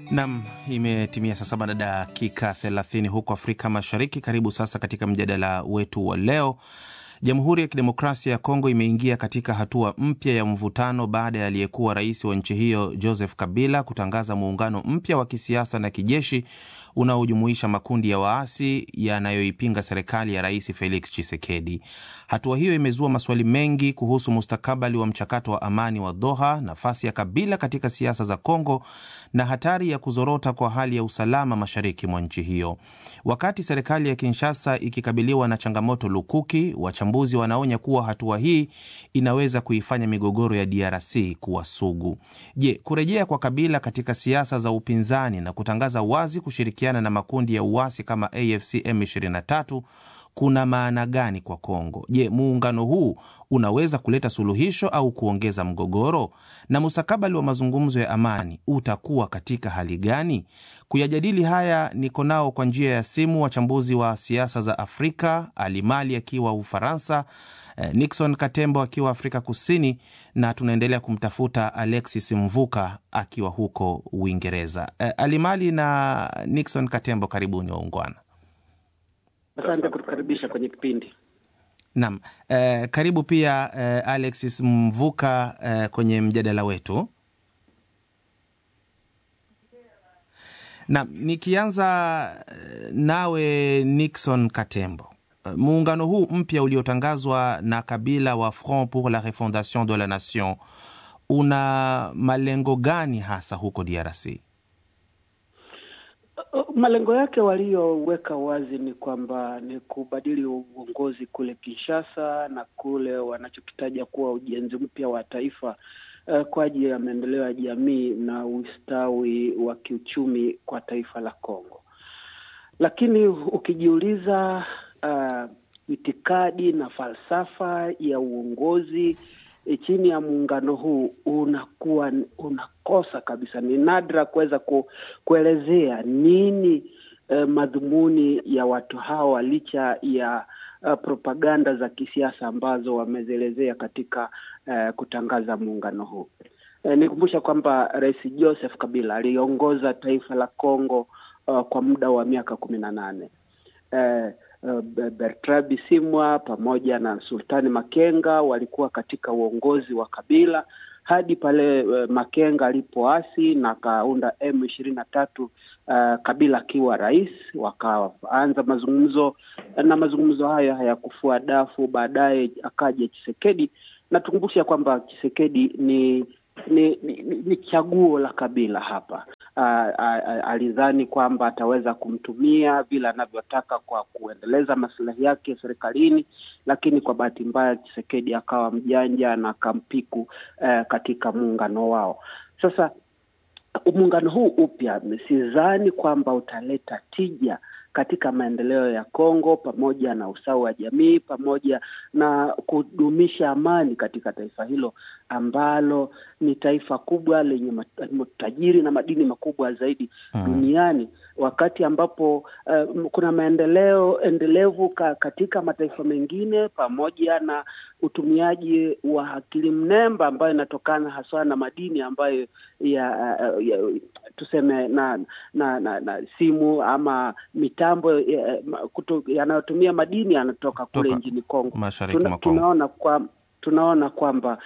Nam, imetimia saa saba na dakika 30 huko Afrika Mashariki. Karibu sasa katika mjadala wetu wa leo. Jamhuri ya Kidemokrasia ya Kongo imeingia katika hatua mpya ya mvutano baada ya aliyekuwa rais wa nchi hiyo Joseph Kabila kutangaza muungano mpya wa kisiasa na kijeshi unaojumuisha makundi ya waasi yanayoipinga serikali ya Rais Felix Tshisekedi. Hatua hiyo imezua maswali mengi kuhusu mustakabali wa mchakato wa amani wa Doha, nafasi ya Kabila katika siasa za Kongo na hatari ya kuzorota kwa hali ya usalama mashariki mwa nchi hiyo. Wakati serikali ya Kinshasa ikikabiliwa na changamoto lukuki, wachambuzi wanaonya kuwa hatua hii inaweza kuifanya migogoro ya DRC kuwa sugu. Je, kurejea kwa Kabila katika siasa za upinzani na kutangaza wazi kushirikiana na makundi ya uasi kama AFC M23 kuna maana gani kwa Kongo? Je, muungano huu unaweza kuleta suluhisho au kuongeza mgogoro? Na mustakabali wa mazungumzo ya amani utakuwa katika hali gani? Kuyajadili haya niko nao kwa njia ya simu wachambuzi wa siasa za Afrika, Alimali akiwa Ufaransa, Nixon Katembo akiwa Afrika Kusini, na tunaendelea kumtafuta Alexis Mvuka akiwa huko Uingereza. Alimali na Nixon Katembo, karibuni waungwana. Asante kutukaribisha kwenye kipindi. Naam, eh, karibu pia eh, Alexis Mvuka eh, kwenye mjadala wetu. Naam, nikianza nawe Nixon Katembo, muungano huu mpya uliotangazwa na Kabila wa Front pour la Refondation de la Nation una malengo gani hasa huko DRC? Malengo yake walioweka wazi ni kwamba ni kubadili uongozi kule Kinshasa na kule wanachokitaja kuwa ujenzi mpya wa taifa uh, kwa ajili ya maendeleo ya jamii na ustawi wa kiuchumi kwa taifa la Kongo. Lakini ukijiuliza uh, itikadi na falsafa ya uongozi E, chini ya muungano huu unakuwa unakosa kabisa. Ni nadra kuweza ku, kuelezea nini eh, madhumuni ya watu hawa licha ya uh, propaganda za kisiasa ambazo wamezielezea katika uh, kutangaza muungano huu. Eh, nikumbusha kwamba Rais Joseph Kabila aliongoza taifa la Kongo uh, kwa muda wa miaka kumi na nane eh, Bertrand Bisimwa pamoja na Sultani Makenga walikuwa katika uongozi wa Kabila hadi pale uh, Makenga alipoasi na akaunda M ishirini na tatu uh, Kabila akiwa rais, wakaanza mazungumzo na mazungumzo hayo hayakufua dafu. Baadaye akaja Chisekedi na tukumbusha kwamba Chisekedi ni ni, ni, ni chaguo la Kabila hapa. Uh, uh, alidhani kwamba ataweza kumtumia vile anavyotaka kwa kuendeleza maslahi yake serikalini, lakini kwa bahati mbaya Chisekedi akawa mjanja na akampiku uh, katika muungano wao. Sasa muungano huu upya, sidhani kwamba utaleta tija katika maendeleo ya Kongo pamoja na usawa wa jamii pamoja na kudumisha amani katika taifa hilo ambalo ni taifa kubwa lenye tajiri na madini makubwa zaidi hmm, duniani wakati ambapo uh, kuna maendeleo endelevu ka, katika mataifa mengine pamoja na utumiaji wa akili mnemba ambayo inatokana haswa na madini ambayo ya, uh, ya tuseme na na, na na simu ama mitambo yanayotumia madini yanatoka kule nchini Kongo. Tuna, tunaona kwa tunaona kwamba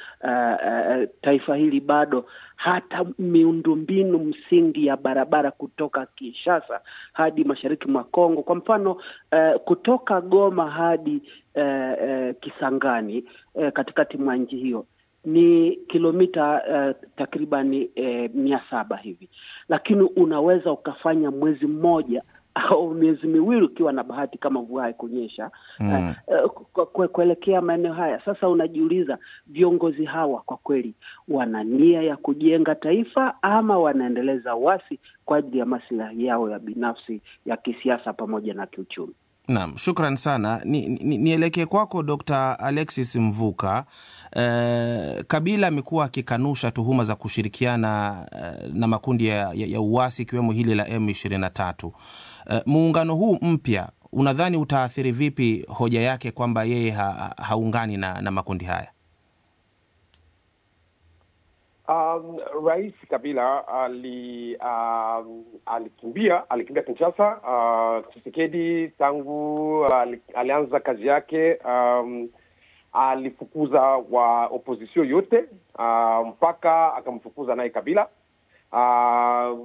uh, uh, taifa hili bado hata miundombinu msingi ya barabara kutoka Kinshasa hadi mashariki mwa Kongo, kwa mfano uh, kutoka Goma hadi uh, uh, Kisangani uh, katikati mwa nchi hiyo ni kilomita uh, takribani uh, mia saba hivi, lakini unaweza ukafanya mwezi mmoja au miezi miwili ukiwa na bahati kama mvua haikunyesha mm. uh, kuelekea maeneo haya. Sasa unajiuliza viongozi hawa kwa kweli wana nia ya kujenga taifa ama wanaendeleza wasi kwa ajili ya maslahi yao ya binafsi ya kisiasa pamoja na kiuchumi? Naam, shukran sana. Nielekee ni, ni kwako Dr. Alexis Mvuka. Eh, Kabila amekuwa akikanusha tuhuma za kushirikiana eh, na makundi ya, ya, ya uasi ikiwemo hili la M23. Eh, muungano huu mpya unadhani utaathiri vipi hoja yake kwamba yeye ha, haungani na, na makundi haya? Um, Rais Kabila ali um, alikimbia alikimbia Kinshasa. Uh, Tshisekedi tangu ali, alianza kazi yake um, alifukuza wa opposition yote uh, mpaka akamfukuza naye Kabila. Uh,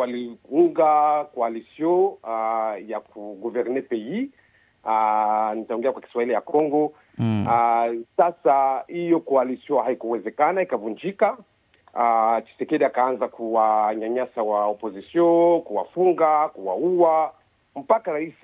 waliunga coalition uh, ya kugouverne pays uh, nitaongea kwa Kiswahili ya Congo mm. Uh, sasa hiyo coalition haikuwezekana, ikavunjika. Uh, Chisekedi akaanza kuwanyanyasa wa opposition, kuwafunga, kuwaua mpaka rais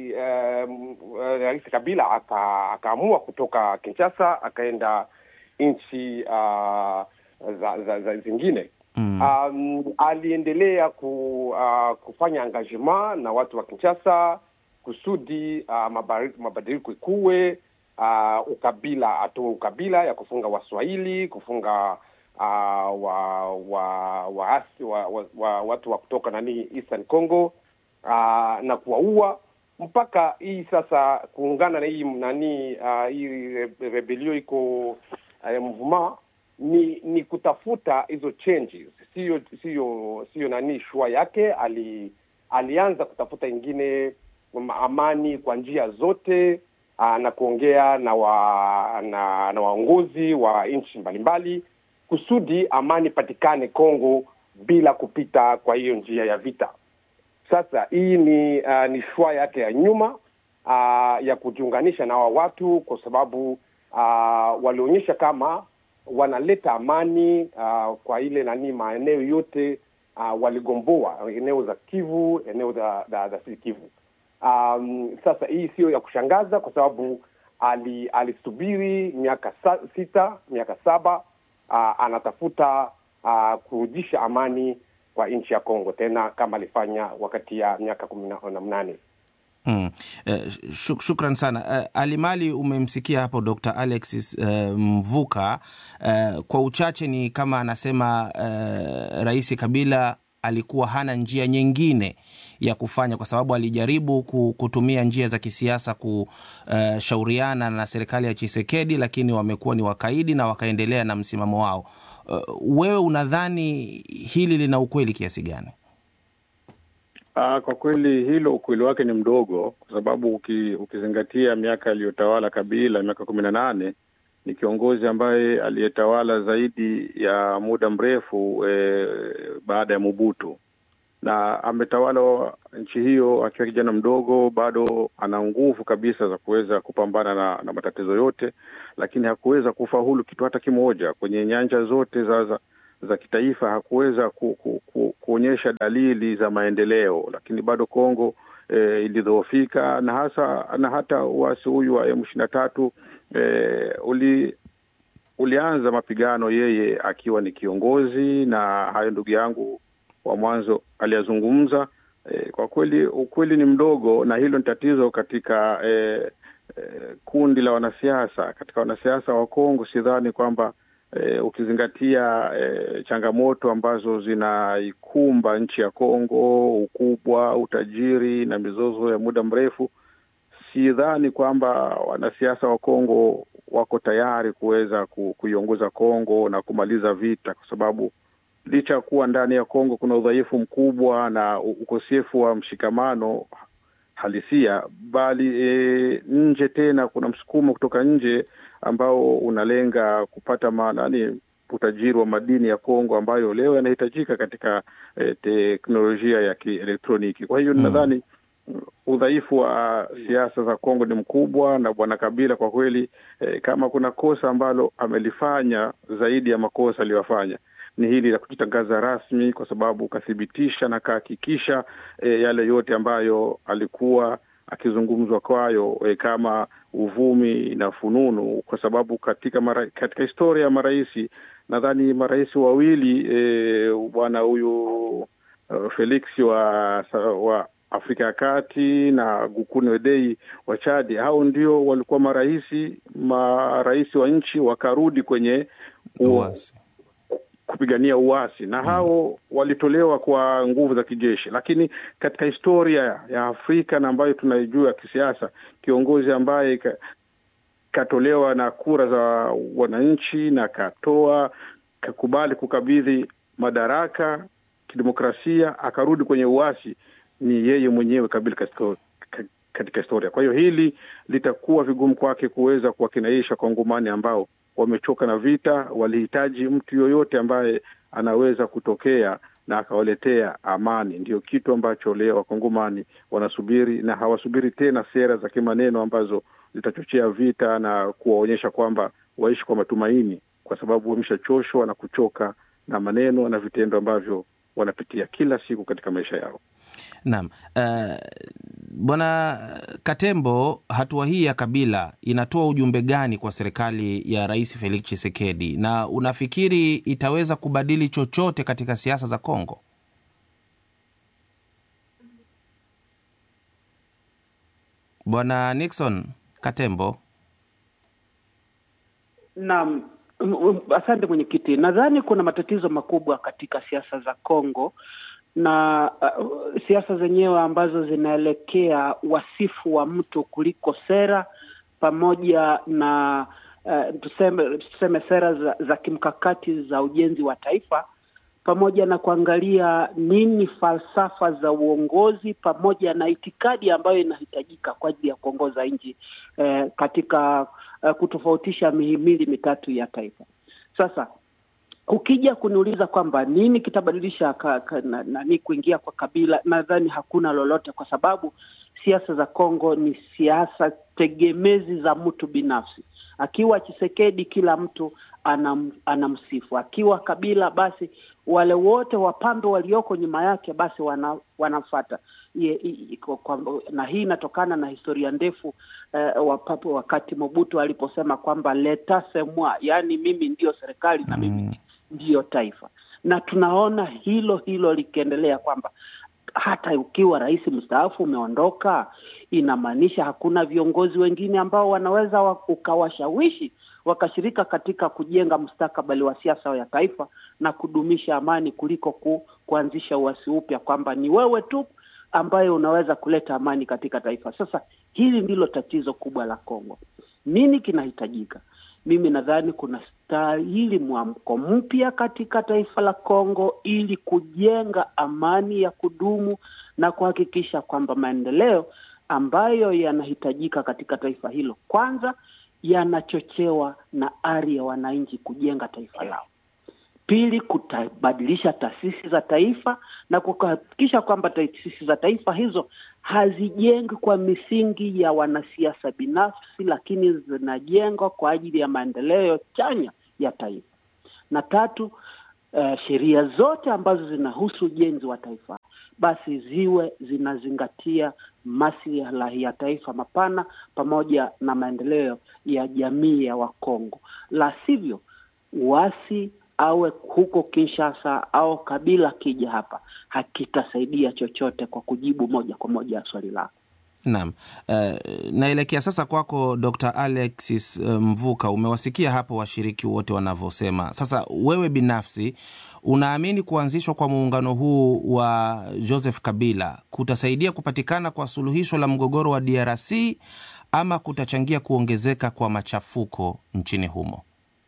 um, uh, rais Kabila aka, akaamua kutoka Kinshasa akaenda nchi uh, za, za, za zingine mm. Um, aliendelea ku, uh, kufanya engagement na watu wa Kinshasa kusudi uh, mabadiliko ikuwe uh, ukabila atoe ukabila ya kufunga Waswahili, kufunga uh, wa, wa, wa, wa, wa, wa watu wa kutoka nani Eastern Congo uh, na kuwaua mpaka hii sasa kuungana na hii nani uh, hii rebelio iko uh, mvuma ni ni kutafuta hizo changes, sio sio sio nani shua yake. Ali, alianza kutafuta ingine amani kwa njia zote uh, na kuongea na wa, na, na waongozi wa nchi mbalimbali kusudi amani patikane Kongo bila kupita kwa hiyo njia ya vita. Sasa hii ni uh, ni shua yake ya nyuma uh, ya kujiunganisha na hawa watu kwa sababu uh, walionyesha kama wanaleta amani uh, kwa ile nani maeneo yote uh, waligomboa eneo za Kivu, eneo za za, za Kivu. Um, sasa hii sio ya kushangaza kwa sababu ali, alisubiri miaka sa, sita miaka saba uh, anatafuta uh, kurudisha amani kwa nchi ya Kongo tena kama alifanya wakati ya miaka kumi na mnane. Hmm. Uh, shuk shukran sana uh, Alimali, umemsikia hapo Dr. Alexis uh, Mvuka uh, kwa uchache ni kama anasema uh, Rais Kabila alikuwa hana njia nyingine ya kufanya kwa sababu alijaribu kutumia njia za kisiasa kushauriana uh, na serikali ya Chisekedi, lakini wamekuwa ni wakaidi na wakaendelea na msimamo wao. Uh, wewe unadhani hili lina ukweli kiasi gani? Uh, kwa kweli hilo ukweli wake ni mdogo, kwa sababu uki, ukizingatia miaka aliyotawala Kabila, miaka kumi na nane, ni kiongozi ambaye aliyetawala zaidi ya muda mrefu eh, baada ya Mobutu na ametawala nchi hiyo akiwa kijana mdogo, bado ana nguvu kabisa za kuweza kupambana na, na matatizo yote, lakini hakuweza kufaulu kitu hata kimoja kwenye nyanja zote za, za za kitaifa hakuweza ku, ku, ku, kuonyesha dalili za maendeleo, lakini bado Kongo eh, ilidhoofika na hasa na hata uasi huyu wa M ishirini na tatu eh, uli ulianza mapigano yeye akiwa ni kiongozi, na hayo ndugu yangu wa mwanzo aliyazungumza. Eh, kwa kweli ukweli ni mdogo, na hilo ni tatizo katika eh, eh, kundi la wanasiasa. Katika wanasiasa wa Kongo sidhani kwamba E, ukizingatia e, changamoto ambazo zinaikumba nchi ya Kongo, ukubwa, utajiri na mizozo ya muda mrefu, sidhani kwamba wanasiasa wa Kongo wako tayari kuweza ku, kuiongoza Kongo na kumaliza vita, kwa sababu licha ya kuwa ndani ya Kongo kuna udhaifu mkubwa na ukosefu wa mshikamano halisia, bali e, nje tena kuna msukumo kutoka nje ambao unalenga kupata manani utajiri wa madini ya Kongo ambayo leo yanahitajika katika eh, teknolojia ya kielektroniki. Kwa hiyo mm, nadhani udhaifu wa siasa za Kongo ni mkubwa, na bwana Kabila kwa kweli eh, kama kuna kosa ambalo amelifanya zaidi ya makosa aliyofanya ni hili la kujitangaza rasmi, kwa sababu kathibitisha na kahakikisha eh, yale yote ambayo alikuwa akizungumzwa kwayo e, kama uvumi na fununu, kwa sababu katika mara, katika historia ya marais nadhani marais wawili e, bwana huyu uh, Felix wa, wa Afrika ya Kati na Gukuni Wedei wa Chadi, hao ndio walikuwa marais marais wa nchi wakarudi kwenye uasi kupigania uasi na hao walitolewa kwa nguvu za kijeshi, lakini katika historia ya Afrika na ambayo tunaijua ya kisiasa, kiongozi ambaye ka, katolewa na kura za wananchi na katoa kakubali kukabidhi madaraka kidemokrasia akarudi kwenye uasi ni yeye mwenyewe Kabila katika historia. Kwa hiyo hili litakuwa vigumu kwake kuweza kuwakinaisha Wakongomani ambao wamechoka na vita. Walihitaji mtu yoyote ambaye anaweza kutokea na akawaletea amani. Ndio kitu ambacho leo Wakongomani wanasubiri, na hawasubiri tena sera za kimaneno ambazo zitachochea vita na kuwaonyesha kwamba waishi kwa matumaini, kwa sababu wameshachoshwa na kuchoka na maneno na vitendo ambavyo wanapitia kila siku katika maisha yao. Naam. Uh, Bwana Katembo, hatua hii ya Kabila inatoa ujumbe gani kwa serikali ya Rais Felix Tshisekedi, na unafikiri itaweza kubadili chochote katika siasa za Kongo? Bwana Nixon Katembo. Naam, asante mwenyekiti. Nadhani kuna matatizo makubwa katika siasa za Kongo na uh, siasa zenyewe ambazo zinaelekea wasifu wa mtu kuliko sera pamoja na uh, tuseme, tuseme sera za, za kimkakati za ujenzi wa taifa pamoja na kuangalia nini falsafa za uongozi pamoja na itikadi ambayo inahitajika kwa ajili ya kuongoza nchi eh, katika uh, kutofautisha mihimili mitatu ya taifa. Sasa ukija kuniuliza kwamba nini kitabadilisha nani kuingia kwa Kabila, nadhani hakuna lolote, kwa sababu siasa za Kongo ni siasa tegemezi za mtu binafsi. Akiwa Chisekedi, kila mtu anam, anamsifu. Akiwa Kabila, basi wale wote wapambe walioko nyuma yake basi wana, wanamfata na hii inatokana na historia ndefu uh, wapapo wakati Mobutu aliposema kwamba leta semwa, yaani mimi ndiyo serikali na mimi mm ndiyo taifa, na tunaona hilo hilo likiendelea kwamba hata ukiwa rais mstaafu umeondoka, inamaanisha hakuna viongozi wengine ambao wanaweza ukawashawishi wakashirika katika kujenga mustakabali wa siasa ya taifa na kudumisha amani kuliko ku, kuanzisha uasi upya kwamba ni wewe tu ambaye unaweza kuleta amani katika taifa. Sasa hili ndilo tatizo kubwa la Kongo. Nini kinahitajika? Mimi nadhani kuna stahili mwamko mpya katika taifa la Kongo ili kujenga amani ya kudumu na kuhakikisha kwamba maendeleo ambayo yanahitajika katika taifa hilo kwanza yanachochewa na ari ya wananchi kujenga taifa lao. Pili, kutabadilisha taasisi za taifa na kuhakikisha kwamba taasisi za taifa hizo hazijengi kwa misingi ya wanasiasa binafsi, lakini zinajengwa kwa ajili ya maendeleo chanya ya taifa. Na tatu, uh, sheria zote ambazo zinahusu ujenzi wa taifa basi ziwe zinazingatia maslahi ya taifa mapana pamoja na maendeleo ya jamii ya Wakongo, la sivyo uasi awe huko Kinshasa au Kabila kija hapa hakitasaidia chochote kwa kujibu moja kwa moja swali lako. Naam. Uh, naelekea sasa kwako Dr. Alexis Mvuka. Umewasikia hapo washiriki wote wanavyosema. Sasa wewe binafsi unaamini kuanzishwa kwa muungano huu wa Joseph Kabila kutasaidia kupatikana kwa suluhisho la mgogoro wa DRC ama kutachangia kuongezeka kwa machafuko nchini humo?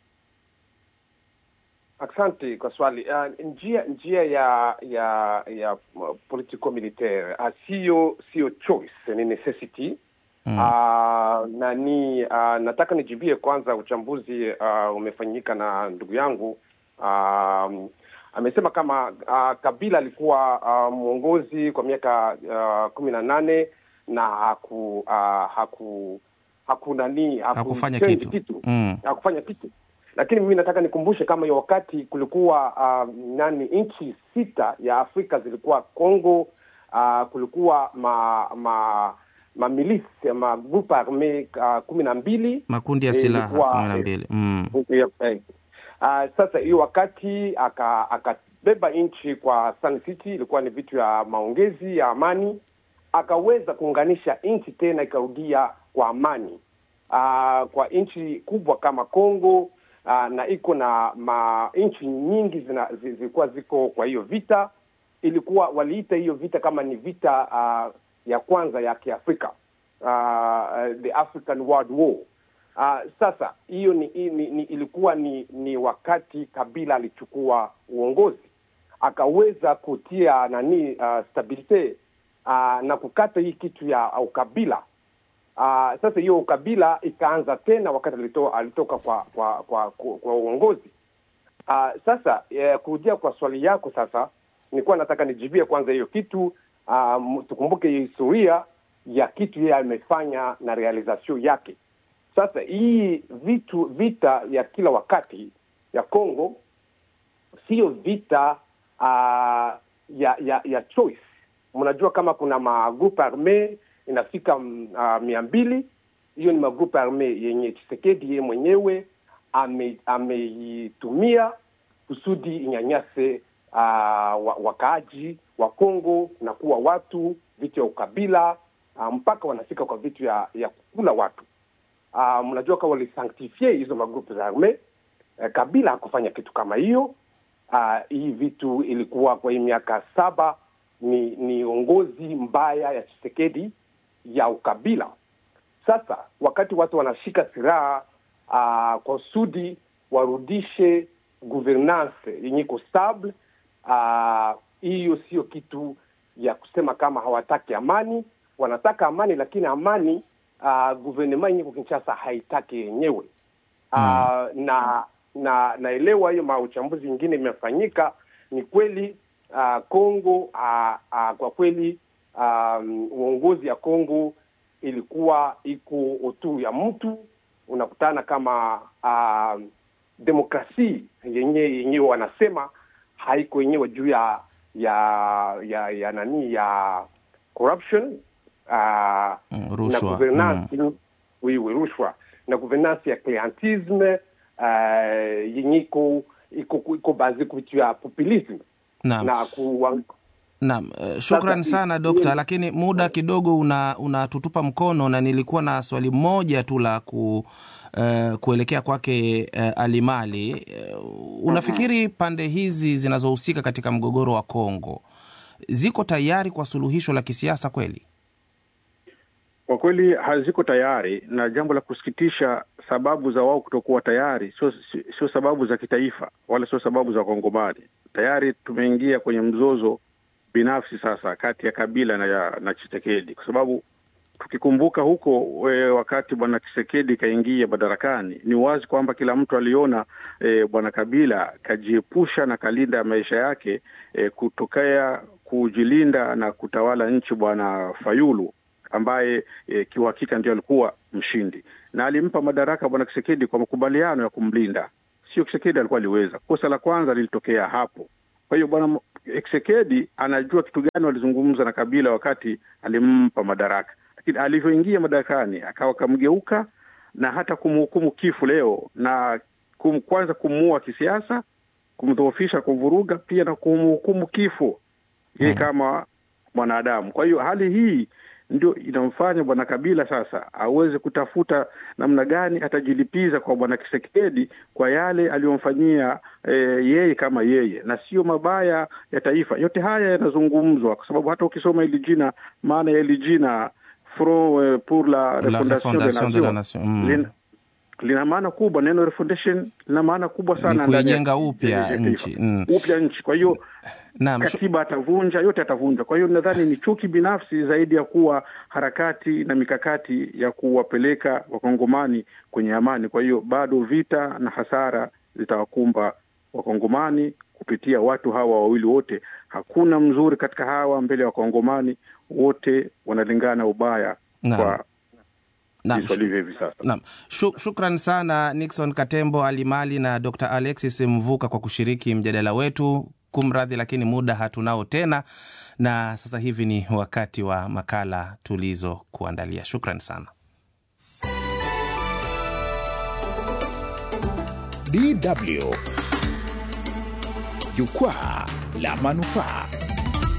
Asante kwa swali. Uh, njia njia ya ya ya politico militaire uh, sio sio choice, ni necessity mm. Uh, na ni uh, nataka nijibie kwanza uchambuzi uh, umefanyika na ndugu yangu uh, amesema kama uh, Kabila alikuwa uh, mwongozi kwa miaka uh, kumi na nane na haku uh, haku haku nani haku hakufanya kitu, kitu. Mm. hakufanya kitu lakini mimi nataka nikumbushe kama hiyo wakati kulikuwa uh, nani nchi sita ya Afrika zilikuwa Congo, uh, kulikuwa ma ma mamilisi magrupu arme uh, kumi na mbili makundi ya silaha kumi na mbili mm. eh, eh. Uh, sasa hiyo wakati akabeba aka nchi kwa Sun City, ilikuwa ni vitu ya maongezi ya amani, akaweza kuunganisha nchi tena ikarudia kwa amani uh, kwa nchi kubwa kama Congo Uh, na iko na ma nchi nyingi zilikuwa ziko kwa hiyo vita. Ilikuwa waliita hiyo vita kama ni vita uh, ya kwanza ya Kiafrika uh, the African World War. Uh, sasa hiyo ni, ni, ni, ilikuwa ni, ni wakati Kabila alichukua uongozi akaweza kutia nani uh, stabilite uh, na kukata hii kitu ya ukabila uh, sasa hiyo ukabila ikaanza tena wakati alito, alitoka kwa kwa kwa, kwa, kwa uongozi uh, sasa eh, kurudia kwa swali yako sasa nilikuwa nataka nijibie kwanza hiyo kitu uh, tukumbuke historia ya kitu yeye amefanya na realization yake sasa hii vitu vita ya kila wakati ya Congo siyo vita uh, ya ya ya choice. Mnajua kama kuna magrupe arme inafika uh, mia mbili. Hiyo ni magrupe arme yenye Chisekedi yeye mwenyewe ameitumia ame kusudi inyanyase uh, wakaaji wa Congo na kuwa watu vitu ya ukabila uh, mpaka wanafika kwa vitu ya, ya kukula watu uh, mnajua kama walisanktifie hizo magrupu za arme uh, Kabila hakufanya kitu kama hiyo. Uh, hii vitu ilikuwa kwa hii miaka saba ni ni uongozi mbaya ya Chisekedi ya ukabila. Sasa wakati watu wanashika silaha uh, kwa sudi warudishe governance yenye iko stable, hiyo uh, sio kitu ya kusema kama hawataki amani. Wanataka amani, lakini amani uh, guvernema yenye kwa Kinshasa haitaki yenyewe uh, mm. na na naelewa hiyo mauchambuzi ingine imefanyika. Ni kweli Kongo uh, uh, uh, kwa kweli um, uongozi ya Kongo ilikuwa iko otu ya mtu, unakutana kama uh, demokrasi yenye yenyewe wanasema haiko yenyewe juu ya ya ya ya nani ya corruption uh, mm, na governance mm. oui, oui, rushwa na governance ya clientisme uh, yenye iko iko iko bazi kuvitu ya populism Naam. na ku, Naam, uh, shukran Sasa, sana i- dokta, i- lakini muda kidogo una unatutupa mkono, na nilikuwa na swali moja tu la ku, uh, kuelekea kwake uh, Alimali. Uh, unafikiri pande hizi zinazohusika katika mgogoro wa Kongo ziko tayari kwa suluhisho la kisiasa kweli? Kwa kweli haziko tayari, na jambo la kusikitisha, sababu za wao kutokuwa tayari sio sio sababu za kitaifa wala sio sababu za Wakongomani. Tayari tumeingia kwenye mzozo binafsi sasa kati ya Kabila na, ya, na Chisekedi kwa sababu tukikumbuka huko we, wakati bwana Chisekedi kaingia madarakani, ni wazi kwamba kila mtu aliona e, bwana Kabila kajiepusha na kalinda maisha yake e, kutokea kujilinda na kutawala nchi bwana Fayulu ambaye e, kiuhakika ndio alikuwa mshindi na alimpa madaraka bwana Kisekedi kwa makubaliano ya kumlinda. Sio Kisekedi alikuwa aliweza. Kosa la kwanza lilitokea hapo. Kwa hiyo bwana Kisekedi anajua kitu gani walizungumza na Kabila wakati alimpa madaraka, lakini alivyoingia madarakani akawa kamgeuka na hata kumhukumu kifo leo na kum, kwanza kumuua kisiasa, kumdhoofisha, kumvuruga, pia na kumhukumu kifo yeye kama mwanadamu. Kwa hiyo hali hii ndio inamfanya bwana Kabila sasa aweze kutafuta namna gani atajilipiza kwa bwana Kisekedi kwa yale aliyomfanyia e, yeye kama yeye, na sio mabaya ya taifa. Yote haya yanazungumzwa kwa sababu hata ukisoma hili jina, maana ya hili jina Front eh, pour la La Refondation des Refondation de la Nations Nation. Mm. lina, lina maana kubwa. Neno refondation lina maana kubwa sana Ni ndani ya- kuijenga ya- upya ya taifa. nchi. Mm. upya nchi. Kwa hiyo Naam, shu- katiba atavunja, yote atavunja. Kwa hiyo nadhani ni chuki binafsi zaidi ya kuwa harakati na mikakati ya kuwapeleka wakongomani kwenye amani. Kwa hiyo bado vita na hasara zitawakumba wakongomani kupitia watu hawa wawili wote. Hakuna mzuri katika hawa mbele ya wakongomani, wote wanalingana ubaya Naam. kwa naam, jinsi walivyo hivi sasa. Naam, Shu- shukran sana Nixon Katembo Alimali na Dr Alexis Mvuka kwa kushiriki mjadala wetu. Kumradhi, lakini muda hatunao tena, na sasa hivi ni wakati wa makala tulizokuandalia. Shukran sana. DW Jukwaa la Manufaa.